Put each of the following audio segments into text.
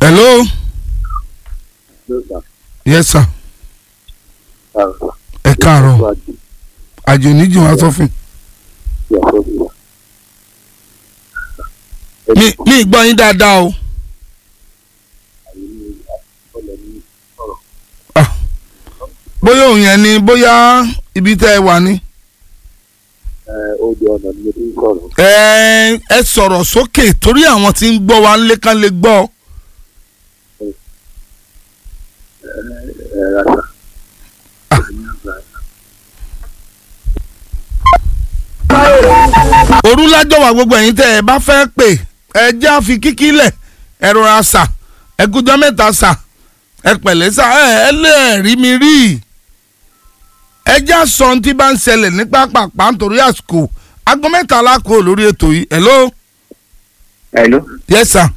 hello yes sir ẹ káàárọ̀ àjò níjì wá sọ́fìn mi mi gbọ́ yín dáadáa o Ah, bóyá òun yẹn ni bóyá ibi tẹ́ ẹ wà ní. Odò ọ̀nà ni mo ti ń sọ̀rọ̀. ẹ ẹ sọ̀rọ̀ sókè torí àwọn tí ń gbọ́ wa ń lé kán lè gbọ́. Ẹ rasa. òru lájọ́ wà gbogbo ẹ̀yin tẹ́ ẹ bá fẹ́ pè ẹ já fi kíkí lẹ̀ ẹ rọra sà ẹ kújọ́ mẹ́ta sà ẹ pẹ̀lẹ́ sà ẹ ẹ lé rí mi rí ẹ já sọ ohun tí bá ń ṣẹlẹ̀ ní pápápá nítorí àsìkò aago mẹ́ta lákò lórí ètò yìí hello Hello. yes sir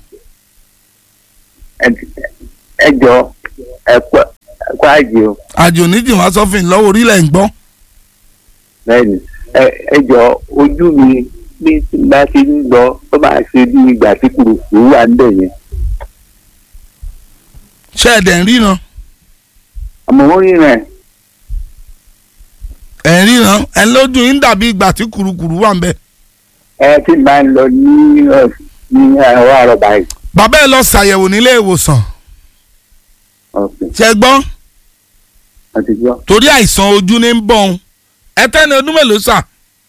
Ẹ jọ ẹ kọ́ ẹ kọ́ àjẹ́ o. àjò níjì wá sọ́fìn lọ́wọ́ orílẹ̀ ń gbọ́ Bẹ́ẹ̀ni ẹ ẹ jọ ojú mi bí tí n bá ti ń gbọ́ tó máa ṣe bí ìgbà tí kùrùkùrù wà ń bẹ̀ yẹn. ṣé ẹ dẹ̀ ń ríran Àmọ́ wọ́n rí rẹ̀ ẹ̀ ń ríran ẹ̀ lójú yín dàbí ìgbà tí kùrukùru wà ń bẹ̀. ẹ tí n bá ń lọ ní ọ̀ ní àárọ̀ àárọ̀ báyìí. bàbá ẹ lọ ṣàyẹ̀wò nílé ìwòsàn Ọ̀sẹ̀ ṣe gbọ́ àti gbọ́. torí àìsàn ojú ní ń bọ̀ ọ́n ẹ tẹ́ni ọdún mélòó sà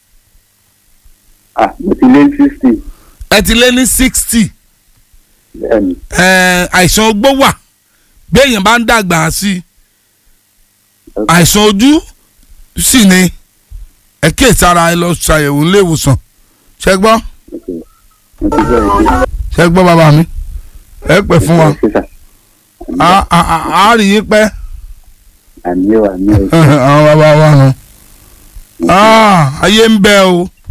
Ah mo ti lé sixty. ẹ ti lé ní sixty Bẹ́ẹ̀ni. àìsàn ogbó wà béèyàn bá ń dàgbà sí i àìsàn ojú sì ni ẹ kíyèsí ara ẹ lọ ṣàyẹ̀wò nílé ìwòsàn ṣe gbọ́ Mo ti gbọ́ ẹ̀ ṣe. ṣe gbọ́ bàbá mi ẹ pẹ́ fún wa Ṣé sà? á á- á- á rí yín pẹ́ Àmì ò àmì ò. àwọn bàbá wa nù. Ah, ayé ń bẹ o